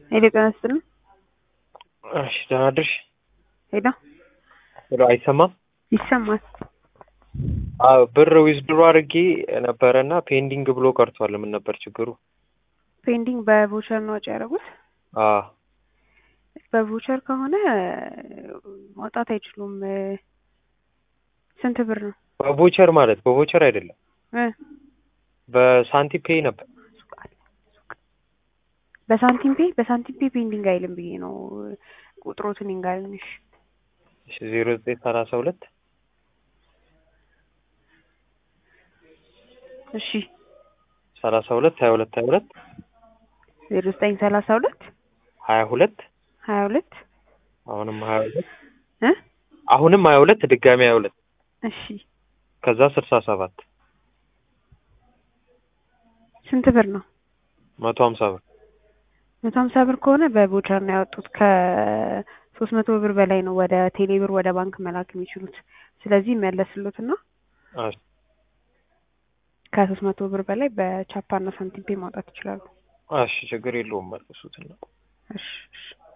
ሄሎ ጤና ይስጥልኝ። እሺ ደህና አደርሽ? ሄሎ ሄሎ አይሰማም? ይሰማል። አዎ ብር ዊዝድሮ አድርጌ ነበረና ፔንዲንግ ብሎ ቀርቷል። ምን ነበር ችግሩ? ፔንዲንግ በቮቸር ነው ወጪ ያደረጉት? አዎ በቮቸር ከሆነ ማውጣት አይችሉም። ስንት ብር ነው? በቮቸር ማለት በቮቸር አይደለም እ በሳንቲም ፔይ ነበር። በሳንቲም ፔ በሳንቲም ፔ ፔንዲንግ አይልም ብዬ ነው ቁጥሮትን ይንጋልንሽ ዜሮ ዘጠኝ ሰላሳ ሁለት እሺ ሰላሳ ሁለት ሀያ ሁለት ሀያ ሁለት ዜሮ ዘጠኝ ሰላሳ ሁለት ሀያ ሁለት ሀያ ሁለት አሁንም ሀያ ሁለት እ አሁንም ሀያ ሁለት ድጋሚ ሀያ ሁለት እሺ ከዛ ስልሳ ሰባት ስንት ብር ነው? መቶ ሀምሳ ብር መቶ ሀምሳ ብር ከሆነ በቮቸር ነው ያወጡት። ከሶስት መቶ ብር በላይ ነው ወደ ቴሌ ብር ወደ ባንክ መላክ የሚችሉት። ስለዚህ መለስሉትና እሺ ከሶስት መቶ ብር በላይ በቻፓና ሳንቲም ፔ ማውጣት ይችላሉ። እሺ ችግር የለውም መልሱትና እሺ እሺ